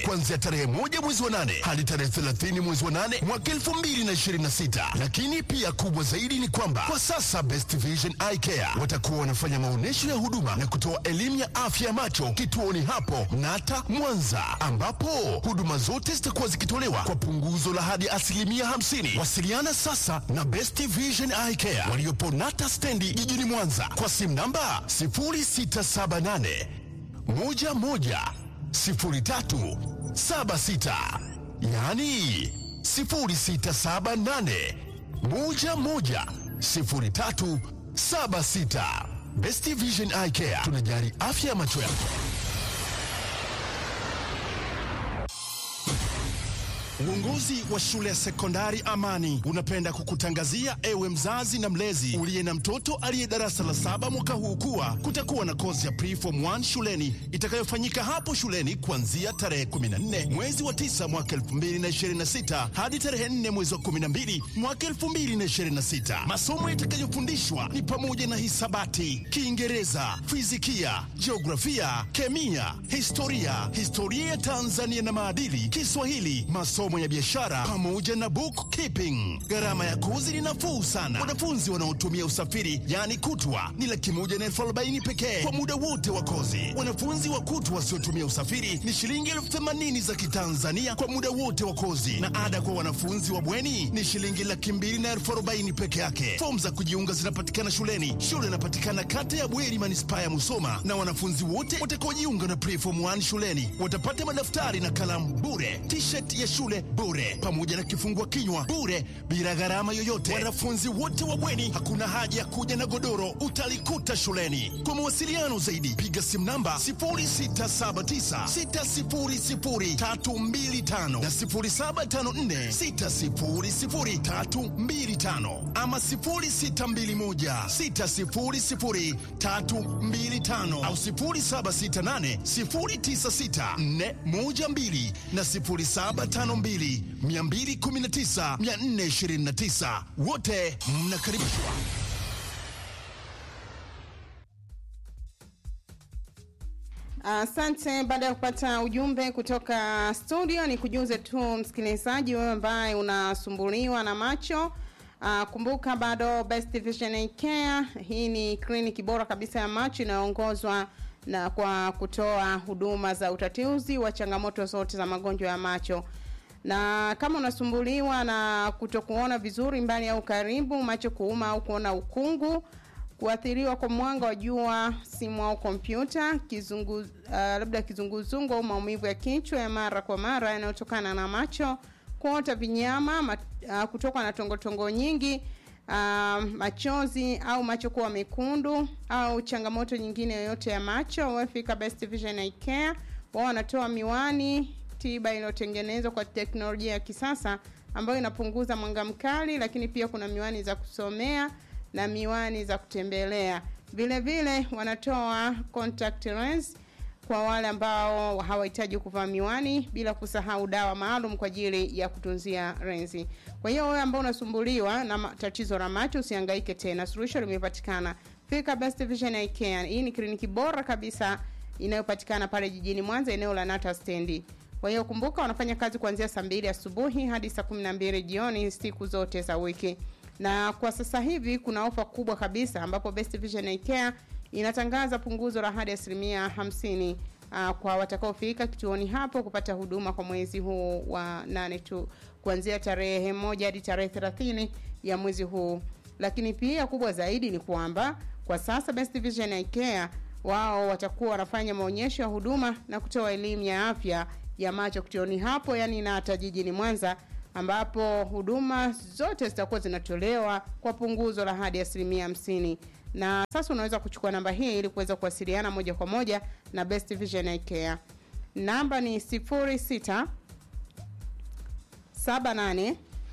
kuanzia tarehe moja mwezi wa nane hadi tarehe 30 mwezi wa nane mwaka 2026. Lakini pia kubwa zaidi ni kwamba kwa sasa Best Vision Eye Care watakuwa wanafanya maonyesho ya huduma na kutoa elimu ya afya ya macho kituoni hapo Nata Mwanza, ambapo huduma zote zitakuwa zikitolewa kwa punguzo la hadi asilimia 50. Wasiliana sasa na Best Vision Eye Care waliopo Nata stendi jijini Mwanza kwa simu namba 0678 11 03 76, yaani 0678 11 03 76. Best Vision Eye Care tunajali afya ya macho yako. Uongozi wa shule ya sekondari Amani unapenda kukutangazia ewe mzazi na mlezi uliye na mtoto aliye darasa la saba mwaka huu kuwa kutakuwa na kozi ya preform 1 shuleni itakayofanyika hapo shuleni kuanzia tarehe 14 mwezi wa 9 mwaka 2026 hadi tarehe 4 mwezi wa 12 mwaka 2026. Masomo yatakayofundishwa ni pamoja na hisabati, Kiingereza, fizikia, jiografia, kemia, historia, historia ya Tanzania na maadili, Kiswahili, masomo ya biashara pamoja na bookkeeping. Gharama ya kozi ni nafuu sana. Wanafunzi wanaotumia usafiri yaani kutwa ni laki moja na elfu arobaini pekee kwa muda wote wa kozi. Wanafunzi wa kutwa wasiotumia usafiri ni shilingi elfu themanini za Kitanzania kwa muda wote wa kozi, na ada kwa wanafunzi wa bweni ni shilingi laki mbili na elfu arobaini peke yake. Fomu za kujiunga zinapatikana shuleni. Shule inapatikana kata ya Bweri, manispaa ya Musoma, na wanafunzi wote watakaojiunga na preform 1 shuleni watapata madaftari na kalamu bure, t-shirt ya shule bure, pamoja na kifungua kinywa bure, bila gharama yoyote. Wanafunzi wote wa bweni, hakuna haja ya kuja na godoro, utalikuta shuleni. Kwa mawasiliano zaidi, piga simu namba 0679600325 na 0754600325 ama 0621600325 au 0768096412 na 0752219429 wote mnakaribishwa. Asante. Baada ya kupata ujumbe kutoka studio, ni kujuze tu msikilizaji, wewe ambaye unasumbuliwa na macho Uh, kumbuka bado Best Vision Eye Care, hii ni kliniki bora kabisa ya macho inayoongozwa na kwa kutoa huduma za utatuzi wa changamoto zote za magonjwa ya macho. Na kama unasumbuliwa na kutokuona vizuri mbali au karibu, macho kuuma au kuona ukungu, kuathiriwa kwa mwanga wa jua, simu au kompyuta, kizungu, uh, labda kizunguzungu au maumivu ya kichwa ya mara kwa mara yanayotokana na macho, kuota vinyama, mat, uh, kutokwa na tongotongo nyingi, uh, machozi au macho kuwa mekundu au changamoto nyingine yoyote ya macho, wafika Best Vision Eye Care. Wao wanatoa miwani tiba iliyotengenezwa kwa teknolojia ya kisasa ambayo inapunguza mwanga mkali, lakini pia kuna miwani za kusomea na miwani za kutembelea. Vile vile wanatoa contact lens kwa wale ambao hawahitaji kuvaa miwani, bila kusahau dawa maalum kwa ajili ya kutunzia lenzi. Kwa hiyo wewe ambao unasumbuliwa na tatizo la macho, usihangaike tena, suluhisho limepatikana. Fika Best Vision Eye Care. Hii ni kliniki bora kabisa inayopatikana pale jijini Mwanza, eneo la Nata stendi. Kwa hiyo kumbuka, wanafanya kazi kuanzia saa mbili asubuhi hadi saa kumi na mbili jioni siku zote za wiki na kwa sasa hivi kuna ofa kubwa kabisa ambapo Best Vision Eye Care inatangaza punguzo la hadi asilimia hamsini uh, kwa watakaofika kituoni hapo kupata huduma kwa mwezi huu wa nane tu kuanzia tarehe moja hadi tarehe thelathini ya mwezi huu. Lakini pia kubwa zaidi ni kwamba kwa sasa Best Vision Eye Care wao watakuwa wanafanya maonyesho ya huduma na kutoa elimu ya afya ya macho kituoni hapo, yani na hata jijini Mwanza ambapo huduma zote zitakuwa zinatolewa kwa punguzo la hadi asilimia hamsini. Na sasa unaweza kuchukua namba hii ili kuweza kuwasiliana moja kwa moja na Best Vision Eye Care. Namba ni 06 78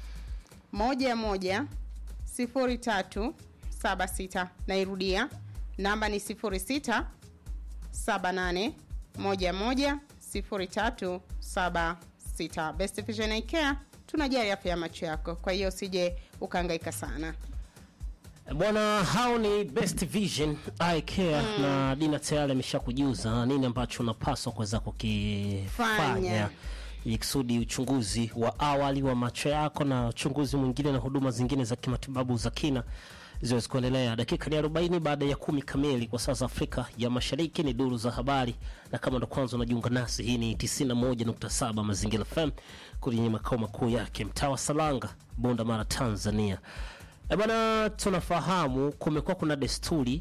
11 03 76. Nairudia, namba ni 06 78 11 03 76. Best Vision Eye Care tunajali afya ya macho yako, kwa hiyo usije ukahangaika sana. Bwana, hao ni Best Vision Eye Care na Dina tayari ameshakujuza nini ambacho unapaswa kuweza kukifanya Fanya. ili kusudi uchunguzi wa awali wa macho yako na uchunguzi mwingine na huduma zingine za kimatibabu za kina ziwezi kuendelea. Dakika ni 40 baada ya kumi kamili kwa saa za Afrika ya Mashariki. Ni duru za habari, na kama ndo kwanza unajiunga nasi, hii ni 91.7 Mazingira FM kwenye makao makuu yake mtaa wa Salanga, Bunda Mara, Tanzania. E bana, tunafahamu kumekuwa kuna desturi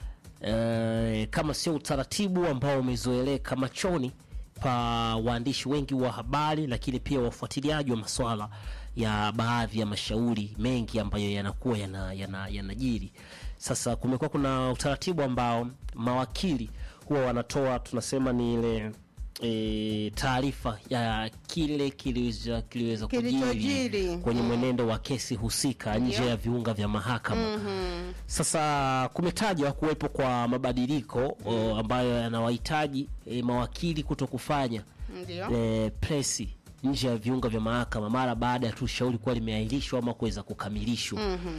eh, kama sio utaratibu ambao umezoeleka machoni pa waandishi wengi wa habari, lakini pia wafuatiliaji wa masuala ya baadhi ya mashauri mengi ambayo yanakuwa yanajiri yana, yanajiri. Sasa kumekuwa kuna utaratibu ambao mawakili huwa wanatoa tunasema ni ile e, taarifa ya kile kiliweza kiliweza kujiri Kilichojiri. kwenye mwenendo wa kesi husika nje ya viunga vya mahakama. Sasa kumetajwa kuwepo kwa mabadiliko o, ambayo yanawahitaji e, mawakili kuto kufanya Ndio. e, presi nje ya viunga vya mahakama mara baada ya tu shauri kuwa limeahirishwa ama kuweza kukamilishwa.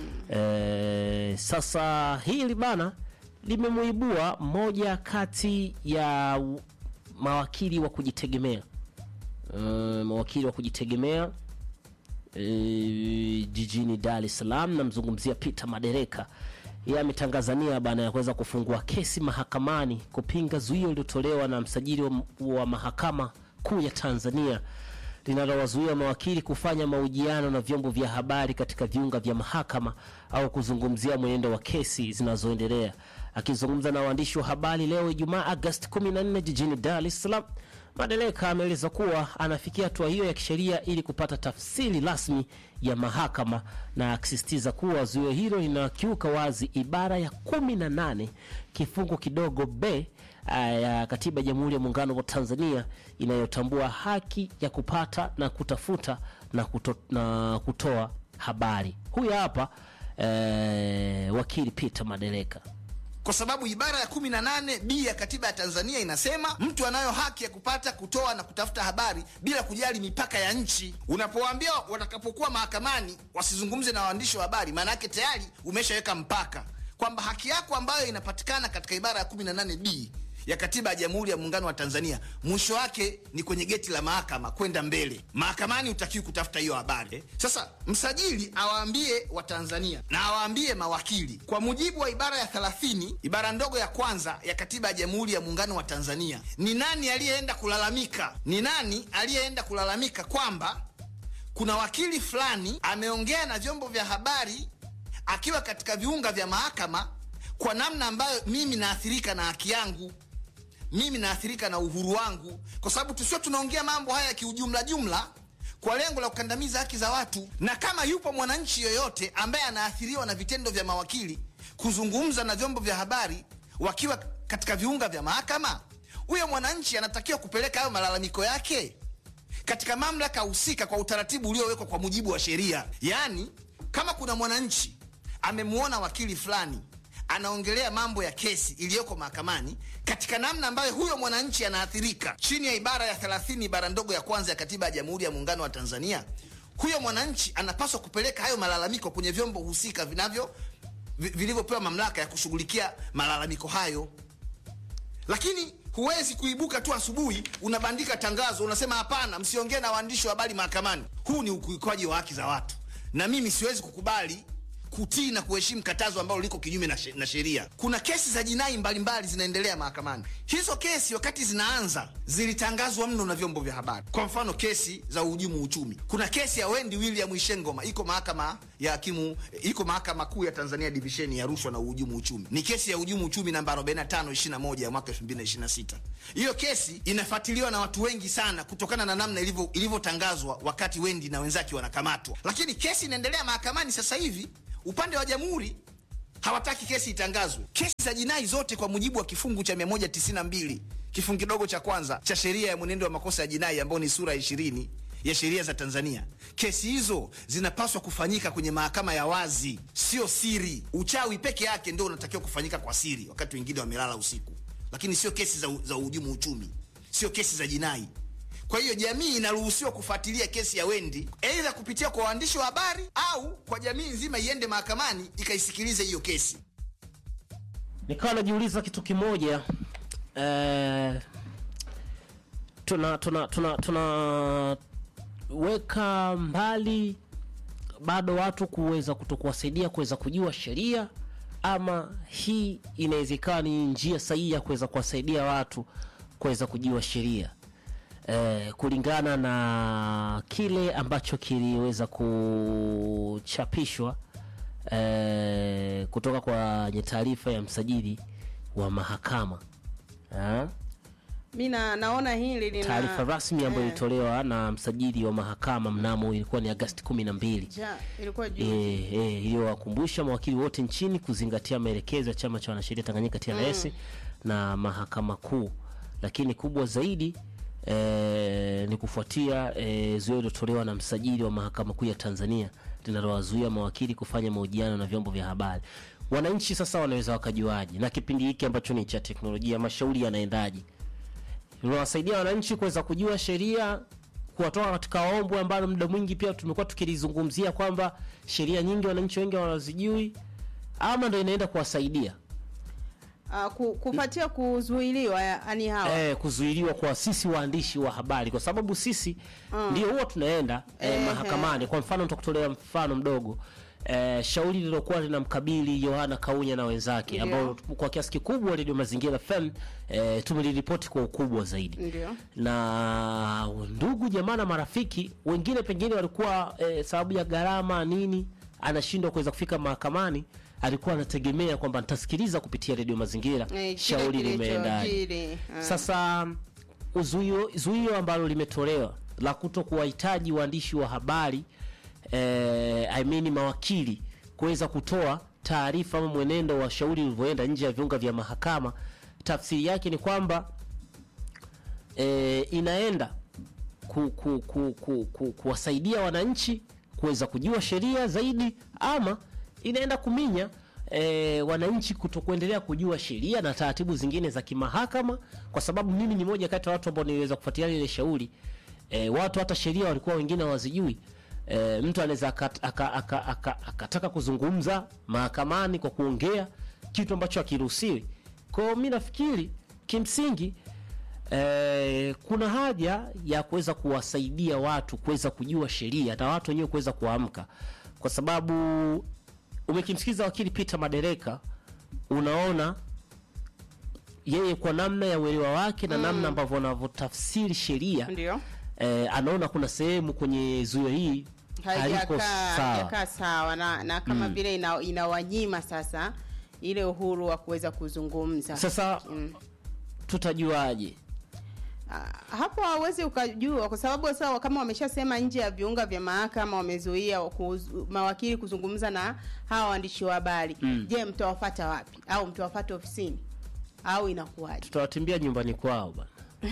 E, sasa hili bana limemuibua mmoja kati ya u- mawakili wa kujitegemea e, mawakili wa kujitegemea e, jijini Dar es Salaam. Namzungumzia Peter Madereka. Yeye ametangaza nia bana ya kuweza kufungua kesi mahakamani kupinga zuio lililotolewa na msajili wa, wa mahakama kuu ya Tanzania linalowazuia mawakili kufanya mahojiano na vyombo vya habari katika viunga vya mahakama au kuzungumzia mwenendo wa kesi zinazoendelea. Akizungumza na waandishi wa habari leo Ijumaa Agosti 14 jijini Dar es Salaam, Madeleka ameeleza kuwa anafikia hatua hiyo ya kisheria ili kupata tafsiri rasmi ya mahakama na akisisitiza kuwa zuio hilo linakiuka wazi ibara ya 18 kifungu kidogo b ah, ya katiba ya Jamhuri ya Muungano wa Tanzania inayotambua haki ya kupata na kutafuta na, kuto, na kutoa habari. Huyu hapa eh, wakili Peter Madeleka. kwa sababu ibara ya 18 b ya katiba ya Tanzania inasema mtu anayo haki ya kupata, kutoa na kutafuta habari bila kujali mipaka ya nchi. Unapowaambia watakapokuwa mahakamani wasizungumze na waandishi wa habari, maana yake tayari umeshaweka mpaka kwamba haki yako ambayo inapatikana katika ibara ya 18 b ya katiba ya Jamhuri ya Muungano wa Tanzania, mwisho wake ni kwenye geti la mahakama kwenda mbele. Mahakamani utakiwi kutafuta hiyo habari eh. Sasa msajili awaambie Watanzania na awaambie mawakili, kwa mujibu wa ibara ya 30 ibara ndogo ya kwanza ya katiba ya Jamhuri ya Muungano wa Tanzania, ni nani aliyeenda kulalamika? Ni nani aliyeenda kulalamika kwamba kuna wakili fulani ameongea na vyombo vya habari akiwa katika viunga vya mahakama kwa namna ambayo mimi naathirika na haki yangu mimi naathirika na uhuru wangu, kwa sababu tusio tunaongea mambo haya kiujumla jumla kwa lengo la kukandamiza haki za watu. Na kama yupo mwananchi yoyote ambaye anaathiriwa na vitendo vya mawakili kuzungumza na vyombo vya habari wakiwa katika viunga vya mahakama, huyo mwananchi anatakiwa kupeleka hayo malalamiko yake katika mamlaka husika kwa utaratibu uliowekwa kwa mujibu wa sheria. Yaani, kama kuna mwananchi amemwona wakili fulani anaongelea mambo ya kesi iliyoko mahakamani katika namna ambayo huyo mwananchi anaathirika chini ya ibara ya 30 ibara ndogo ya kwanza ya katiba ya Jamhuri ya Muungano wa Tanzania, huyo mwananchi anapaswa kupeleka hayo malalamiko kwenye vyombo husika vinavyo vi- vilivyopewa mamlaka ya kushughulikia malalamiko hayo lakini huwezi kuibuka tu asubuhi unabandika tangazo unasema hapana, msiongee na waandishi wa habari mahakamani. Huu ni ukiukaji wa haki za watu, na mimi siwezi kukubali kutii na kuheshimu katazo ambalo liko kinyume na she- na sheria. Kuna kesi za jinai mbalimbali zinaendelea mahakamani. Hizo kesi wakati zinaanza zilitangazwa mno na vyombo vya habari. Kwa mfano kesi za uhujumu uchumi, kuna kesi ya Wendy William Ishengoma iko mahakama ya hakimu, iko mahakama kuu ya Tanzania divisheni ya rushwa na uhujumu uchumi. Ni kesi ya uhujumu uchumi namba 4521 ya mwaka 2026. Hiyo kesi inafuatiliwa na watu wengi sana kutokana na namna ilivyo ilivyotangazwa wakati Wendy na wenzake wanakamatwa, lakini kesi inaendelea mahakamani sasa hivi. Upande wa jamhuri hawataki kesi itangazwe. Kesi za jinai zote kwa mujibu wa kifungu cha 192 kifungu kidogo cha kwanza cha sheria ya mwenendo wa makosa ya jinai ambayo ni sura ya 20 ya sheria za Tanzania, kesi hizo zinapaswa kufanyika kwenye mahakama ya wazi, sio siri. Uchawi peke yake ndio unatakiwa kufanyika kwa siri, wakati wengine wamelala usiku, lakini sio kesi za, za uhujumu uchumi, sio kesi za jinai. Kwa hiyo jamii inaruhusiwa kufuatilia kesi ya Wendi aidha kupitia kwa waandishi wa habari au kwa jamii nzima iende mahakamani ikaisikilize hiyo kesi. nikawa najiuliza kitu kimoja eh, tuna tuna tuna tunaweka mbali bado watu kuweza kutokuwasaidia kuweza kujua sheria ama hii inawezekana ni njia sahihi ya kuweza kuwasaidia watu kuweza kujua sheria eh, kulingana na kile ambacho kiliweza kuchapishwa eh, kutoka kwenye taarifa ya msajili wa mahakama eh, mi na, naona hili lina taarifa rasmi ambayo eh, ilitolewa na msajili wa mahakama mnamo ilikuwa ni Agasti kumi na mbili ja, ilikuwa juu eh, eh, iliyowakumbusha mawakili wote nchini kuzingatia maelekezo ya chama cha wanasheria Tanganyika TLS na mahakama kuu, lakini kubwa zaidi eh, ni kufuatia eh, zuio lilotolewa na msajili wa mahakama kuu ya Tanzania linalowazuia mawakili kufanya mahojiano na vyombo vya habari. Wananchi sasa wanaweza wakajuaje, na kipindi hiki ambacho ni cha teknolojia, mashauri yanaendaje? Unawasaidia wananchi kuweza kujua sheria, kuwatoa katika ombwe ambalo muda mwingi pia tumekuwa tukilizungumzia kwamba sheria nyingi wananchi wengi wanazijui, ama ndo inaenda kuwasaidia uh, ku, kupatia kuzuiliwa yani hawa eh, kuzuiliwa kwa sisi waandishi wa habari, kwa sababu sisi ndio huwa tunaenda eh, Ehe. mahakamani. Kwa mfano nitakutolea mfano mdogo eh, shauri lililokuwa linamkabili Yohana Kaunya na wenzake, Ndio. ambao kwa kiasi kikubwa Radio Mazingira FM eh, tumeliripoti kwa ukubwa zaidi ndio na ndugu jamaa na marafiki wengine pengine walikuwa eh, sababu ya gharama nini anashindwa kuweza kufika mahakamani alikuwa anategemea kwamba nitasikiliza kupitia redio mazingira Eh, kile shauri limeendaje kilichojiri, ah. sasa uzuio zuio ambalo limetolewa la kuto kuwahitaji waandishi wa habari eh, I mean mawakili kuweza kutoa taarifa ama mwenendo wa shauri ulivyoenda nje ya viunga vya mahakama tafsiri yake ni kwamba e, inaenda ku, ku, ku, ku, ku, kuwasaidia wananchi kuweza kujua sheria zaidi ama inaenda kuminya e, wananchi kutokuendelea kujua sheria na taratibu zingine za kimahakama, kwa sababu mimi ni moja kati ya watu ambao niliweza kufuatilia ile shauri e, watu hata sheria walikuwa wengine hawazijui. E, mtu anaweza akat- aka- aka- aka- akataka kuzungumza mahakamani kwa kuongea kitu ambacho hakiruhusiwi. Kwa hiyo mi nafikiri kimsingi eh, kuna haja ya kuweza kuwasaidia watu kuweza kujua sheria na watu wenyewe kuweza kuamka, kwa sababu umekimsikiza wakili Peter Madereka, unaona yeye kwa namna ya uelewa wake na namna ambavyo anavyotafsiri sheria ndio eh, anaona kuna sehemu kwenye zuio hii haliko haijakaa sawa. haijakaa sawa na, na kama vile ina, inawanyima sasa ile uhuru wa kuweza kuzungumza Sasa Mm. tutajuaje? Ah, hapo hawezi ukajua kwa sababu sasa kama wameshasema nje ya viunga vya mahakama wamezuia kuzu, mawakili kuzungumza na hawa waandishi wa habari Mm. je mtawafata wapi au mtawafata ofisini au inakuwaje Tutawatimbia nyumbani kwao bana.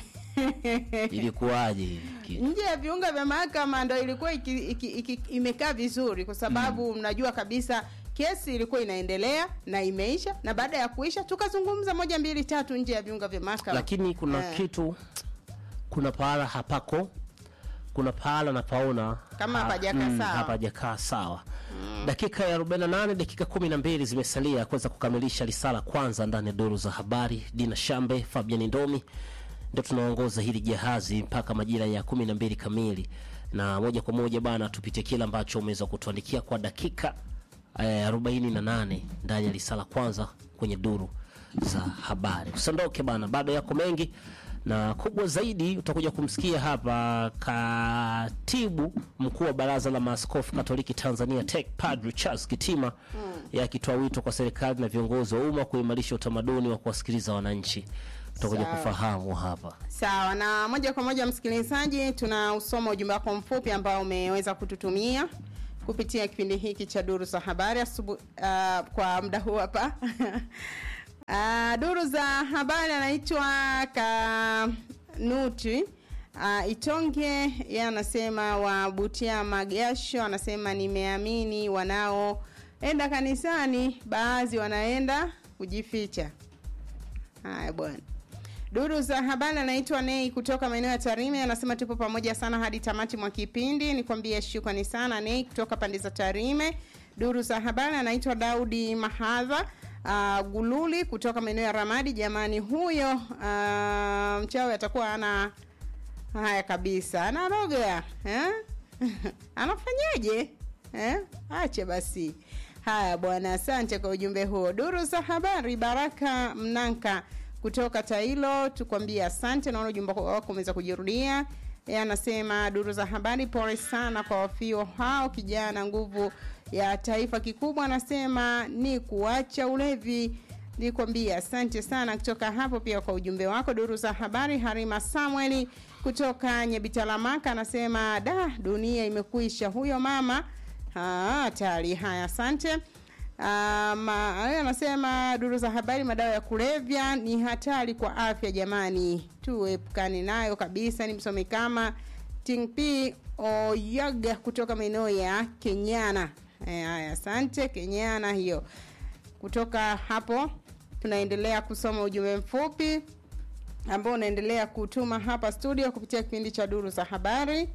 Ilikuwaje hivi kitu? nje ya viunga vya mahakama ndo ilikuwa iki, iki, iki, imekaa vizuri kwa sababu mnajua kabisa kesi ilikuwa inaendelea na imeisha na baada ya kuisha tukazungumza moja mbili tatu nje ya viunga vya mahakama lakini kuna Eh. kitu kuna pahala hapako kuna pahala napaona Kama hapajakaa sawa. hapajakaa sawa dakika ya 48 dakika 12 zimesalia kuweza kukamilisha risala kwanza ndani ya duru za habari dina shambe fabian ndomi ndio tunaongoza hili jahazi mpaka majira ya 12 kamili na moja kwa moja bana tupitie kile ambacho umeweza kutuandikia kwa dakika eh, 48 ndani ya risala kwanza kwenye duru za habari usiondoke bana bado yako mengi na kubwa zaidi utakuja kumsikia hapa katibu mkuu wa baraza la maaskofu katoliki tanzania tek padri charles kitima yakitoa wito kwa serikali na viongozi wa umma kuimarisha utamaduni wa kuwasikiliza wananchi utakuja Sawa. kufahamu hapa sawa na moja kwa moja msikilizaji tunausoma ujumbe wako mfupi ambao umeweza kututumia kupitia kipindi hiki cha duru za habari asubu, uh, kwa muda huu hapa uh, duru za habari anaitwa kanuti uh, itonge ye anasema wabutia magasho anasema nimeamini wanaoenda kanisani baadhi wanaenda kujificha haya bwana Duru za habari anaitwa Nei kutoka maeneo ya Tarime, anasema tupo pamoja sana hadi tamati mwa kipindi. Nikwambie shukrani sana Nei kutoka pande za Tarime. Duru za habari anaitwa Daudi Mahadha uh, Gululi kutoka maeneo ya Ramadi. Jamani, huyo uh, mchawi atakuwa ana haya kabisa, anaroga eh? anafanyaje eh? Ache basi. Haya bwana, asante kwa ujumbe huo. Duru za habari, Baraka Mnanka kutoka Tailo, tukwambie asante. Naona ujumbe wako umeweza kujirudia. Yeye anasema duru za habari, pole sana kwa wafio hao, kijana nguvu ya taifa. Kikubwa anasema ni kuacha ulevi. Nikwambie asante sana kutoka hapo pia kwa ujumbe wako. Duru za habari, Harima Samueli kutoka Nyebitalamaka anasema da, dunia imekwisha. Huyo mama hatari. Haya, asante. Um, anasema duru za habari, madawa ya kulevya ni hatari kwa afya jamani, tuepukane nayo kabisa. Ni msomi kama Ting P Oyaga kutoka maeneo ya Kenyana. Eh, Haya, asante Kenyana hiyo. Kutoka hapo tunaendelea kusoma ujumbe mfupi ambao unaendelea kutuma hapa studio kupitia kipindi cha duru za habari.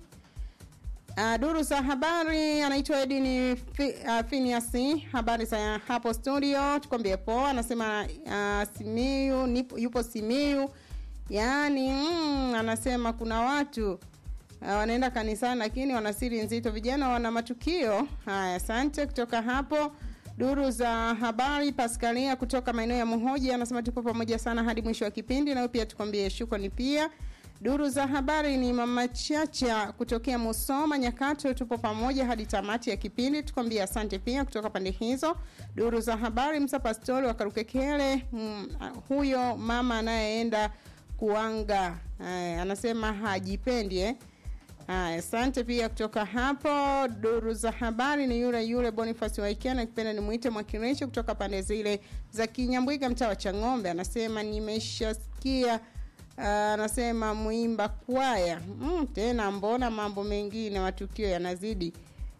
Uh, duru za habari anaitwa Edini Fi, uh, Finiasi. Habari za hapo studio, tukwambie poa. Anasema uh, Simiyu nipo, yupo Simiyu, yaani mm, anasema kuna watu uh, wanaenda kanisani lakini wana siri nzito, vijana wana matukio haya. Asante kutoka hapo duru za habari. Paskalia kutoka maeneo ya Muhoji anasema tupo pamoja sana hadi mwisho wa kipindi, nawe pia tukwambie shukrani pia Duru za habari ni mama Chacha kutokea Musoma Nyakato, tupo pamoja hadi tamati ya kipindi, tukwambia asante pia kutoka pande hizo. Duru za habari Msa Pastori wa Karukekele, mm, huyo mama anayeenda kuanga Aya, anasema hajipendi eh. Aya, asante pia kutoka hapo. Duru za habari ni yule yule Boniface Waikena, kipenda nimuite Mwakiresho kutoka pande zile za Kinyambwiga, mtaa wa Chang'ombe, anasema nimeshasikia anasema uh, mwimba kwaya mm, tena mbona mambo mengine matukio yanazidi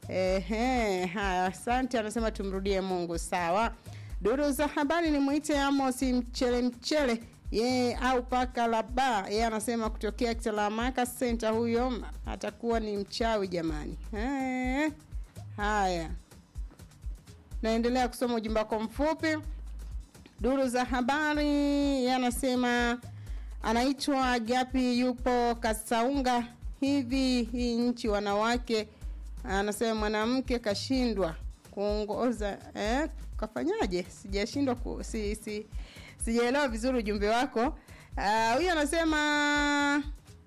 ehe haya asante anasema tumrudie mungu sawa duru za habari ni mwite amosi mchele mchele yeye au paka la ba yeye anasema kutokea kitalamaka senta huyo atakuwa ni mchawi jamani eh, haya naendelea kusoma ujumbe wako mfupi duru za habari yanasema anaitwa Gapi, yupo Kasaunga. Hivi hii nchi wanawake, anasema mwanamke kashindwa kuongoza eh, kafanyaje? Sijashindwa ku, si, si, sijaelewa vizuri ujumbe wako. Huyu uh, anasema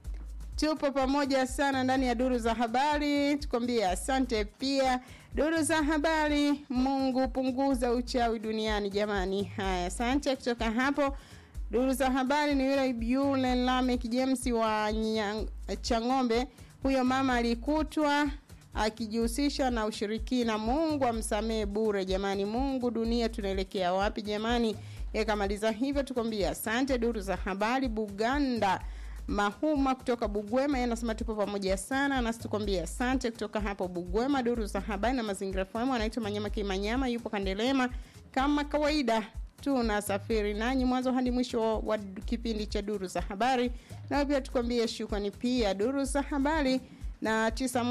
tupo pamoja sana ndani ya duru za habari, tukwambie asante pia duru za habari. Mungu punguza uchawi duniani jamani. Haya, asante kutoka hapo duru za habari ni yule yule Lamek James wa Nyang, Chang'ombe. Huyo mama alikutwa akijihusisha na ushirikina. Mungu amsamehe bure jamani. Mungu, dunia tunaelekea wapi jamani? Yakamaliza hivyo, tukwambia asante. Duru za habari Buganda Mahuma kutoka Bugwema yeye anasema tupo pamoja sana, nasi tukwambia asante kutoka hapo Bugwema. Duru za habari na mazingira FM anaitwa Manyama Kimanyama, yupo Kandelema kama kawaida tunasafiri nanyi mwanzo hadi mwisho wa kipindi cha duru za habari, na pia tukwambie shukrani pia duru za habari na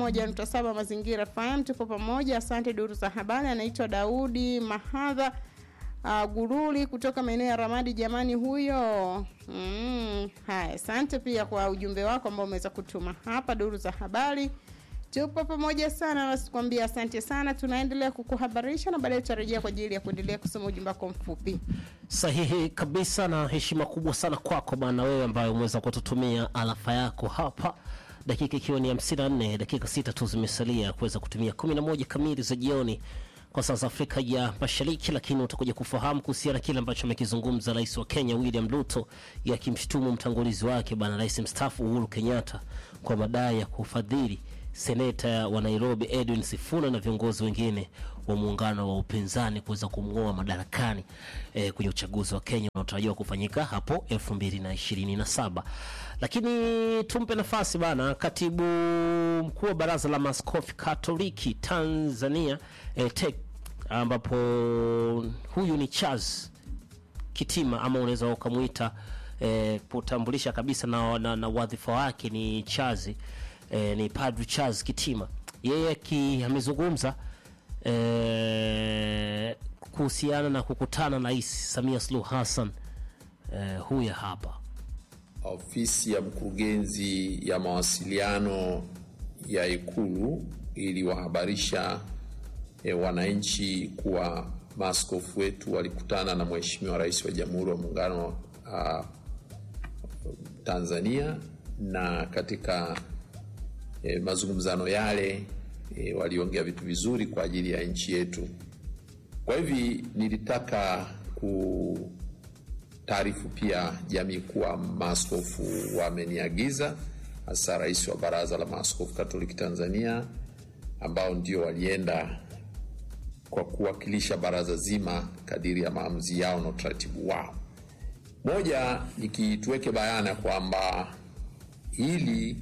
91.7 mazingira FM, tupo pamoja. Asante duru za habari. Anaitwa Daudi Mahadha uh, Guruli kutoka maeneo ya Ramadi. Jamani huyo mm, haya, asante pia kwa ujumbe wako ambao umeweza kutuma hapa duru za habari tupo pamoja sana nasikwambia asante sana tunaendelea kukuhabarisha na baadaye tutarejea kwa ajili ya kuendelea kusoma ujumbe wako mfupi sahihi kabisa na heshima kubwa sana kwako bana wewe ambayo umeweza kututumia alafa yako hapa dakika ikiwa ni 54 dakika sita tu zimesalia kuweza kutumia 11 kamili za jioni kwa saa za Afrika ya Mashariki, lakini utakuja kufahamu kuhusiana na kile ambacho amekizungumza rais wa Kenya William Ruto yakimshutumu mtangulizi wake bwana rais mstaafu Uhuru Kenyatta kwa madai ya kufadhili seneta wa Nairobi Edwin Sifuna na viongozi wengine wa muungano wa upinzani kuweza kumng'oa madarakani eh, kwenye uchaguzi wa Kenya unaotarajiwa kufanyika hapo 2027. Lakini tumpe nafasi bana katibu mkuu wa baraza la maaskofu Katoliki Tanzania eh, TEC ambapo huyu ni Charles Kitima ama unaweza ukamwita eh, kutambulisha kabisa na, na, na wadhifa wake ni Chazi eh, ni Padri Charles Kitima. Yeye ki amezungumza eh, kuhusiana na kukutana na Rais Samia Suluhu Hassan eh, huya hapa Ofisi ya mkurugenzi ya mawasiliano ya Ikulu iliwahabarisha e, wananchi kuwa maaskofu wetu walikutana na Mheshimiwa Rais wa Jamhuri wa Muungano wa Tanzania na katika e, mazungumzano yale e, waliongea vitu vizuri kwa ajili ya nchi yetu. Kwa hivi nilitaka ku taarifu pia jamii kuwa maaskofu wameniagiza, hasa rais wa Baraza la Maaskofu Katoliki Tanzania, ambao ndio walienda kwa kuwakilisha baraza zima kadiri ya maamuzi yao na utaratibu wao. Moja, nikituweke bayana kwamba hili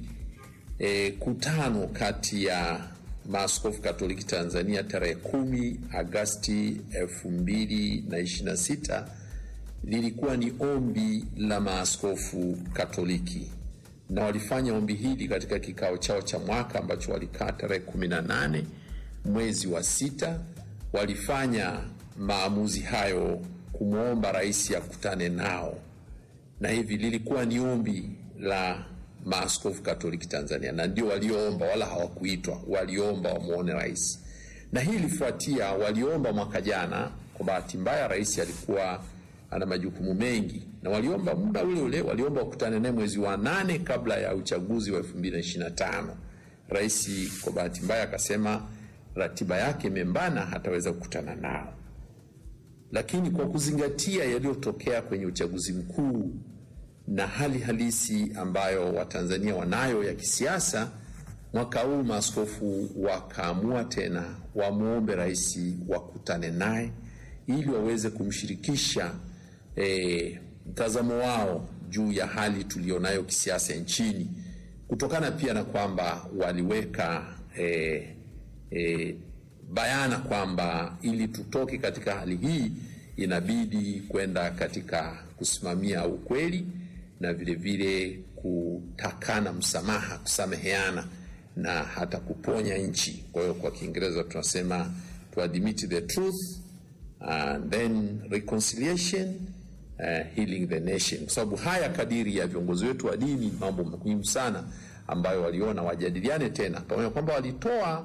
e, kutano kati ya maaskofu Katoliki Tanzania tarehe kumi Agasti elfu mbili na ishirini na sita lilikuwa ni ombi la maaskofu Katoliki na walifanya ombi hili katika kikao chao cha mwaka ambacho walikaa tarehe 18 mwezi wa sita. Walifanya maamuzi hayo kumwomba rais akutane nao, na hivi lilikuwa ni ombi la maaskofu Katoliki Tanzania, na ndio walioomba, wala hawakuitwa, waliomba wamwone rais. Na hii ilifuatia, waliomba mwaka jana. Kwa bahati mbaya, rais alikuwa ana majukumu mengi na waliomba muda ule ule, waliomba wakutane naye mwezi wa nane kabla ya uchaguzi wa 2025. Rais kwa bahati mbaya akasema ratiba yake imembana, hataweza kukutana nao. Lakini kwa kuzingatia yaliyotokea kwenye uchaguzi mkuu na hali halisi ambayo Watanzania wanayo ya kisiasa, mwaka huu maaskofu wakaamua tena wamwombe rais wakutane naye ili waweze kumshirikisha E, mtazamo wao juu ya hali tulionayo kisiasa nchini, kutokana pia na kwamba waliweka e, e, bayana kwamba ili tutoke katika hali hii inabidi kwenda katika kusimamia ukweli na vilevile kutakana msamaha, kusameheana na hata kuponya nchi. Kwa hiyo kwa Kiingereza tunasema to admit the truth and then reconciliation Uh, healing the nation, kwa sababu haya kadiri ya viongozi wetu wa dini, mambo muhimu sana ambayo waliona wajadiliane tena, pamoja kwamba walitoa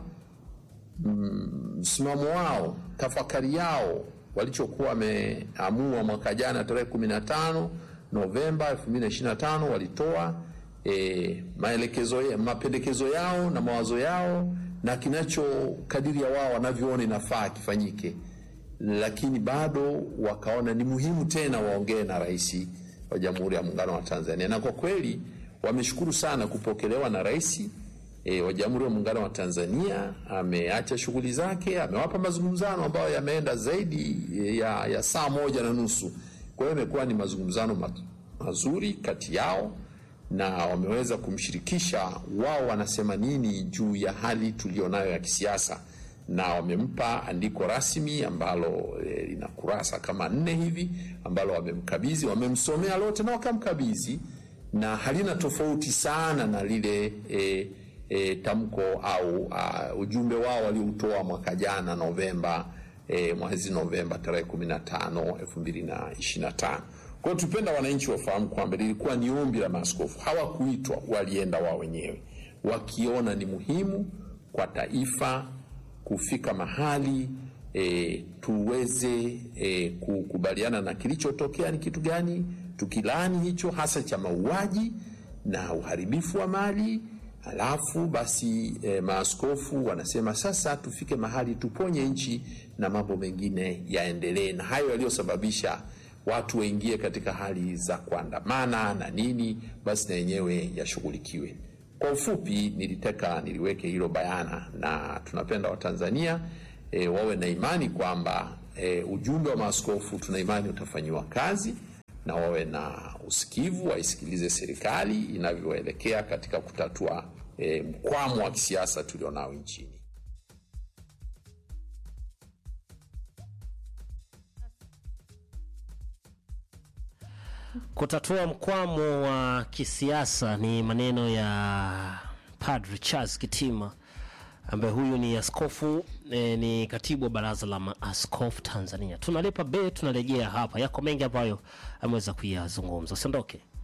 msimamo mm, wao, tafakari yao walichokuwa wameamua mwaka jana tarehe 15 Novemba 2025 walitoa eh, maelekezo ya, mapendekezo yao na mawazo yao na kinacho kadiri ya wao wanavyoona inafaa kifanyike lakini bado wakaona ni muhimu tena waongee na rais wa Jamhuri ya Muungano wa Tanzania, na kwa kweli wameshukuru sana kupokelewa na rais e, wa Jamhuri ya Muungano wa Tanzania. Ameacha shughuli zake, amewapa mazungumzano ambayo yameenda zaidi ya, ya saa moja na nusu. Kwa hiyo imekuwa ni mazungumzano mazuri kati yao na wameweza kumshirikisha wao wanasema nini juu ya hali tulionayo ya kisiasa na wamempa andiko rasmi ambalo lina e, kurasa kama nne hivi ambalo wamemkabidhi, wamemsomea lote na wakamkabidhi, na halina tofauti sana na lile e, e, tamko au a, ujumbe wao walioutoa mwaka jana Novemba, e, mwezi Novemba tarehe 15 2025. Kwa hiyo tupenda wananchi wafahamu kwamba lilikuwa ni ombi la maaskofu, hawakuitwa, walienda wao wenyewe wakiona ni muhimu kwa taifa kufika mahali e, tuweze e, kukubaliana na kilichotokea ni kitu gani, tukilani hicho hasa cha mauaji na uharibifu wa mali. Halafu basi e, maaskofu wanasema sasa tufike mahali tuponye nchi na mambo mengine yaendelee, na hayo yaliyosababisha watu waingie katika hali za kuandamana na nini, basi na yenyewe yashughulikiwe. Kwa ufupi, nilitaka niliweke hilo bayana, na tunapenda Watanzania e, wawe na imani kwamba e, ujumbe wa maaskofu tuna imani utafanyiwa kazi, na wawe na usikivu, waisikilize serikali inavyoelekea katika kutatua e, mkwamo wa kisiasa tulionao nchini. kutatua mkwamo wa kisiasa ni maneno ya Padre Charles Kitima ambaye huyu ni askofu e, ni katibu wa baraza la maaskofu Tanzania. Tunalipa be, tunarejea hapa, yako mengi ambayo ameweza kuyazungumza. Usiondoke.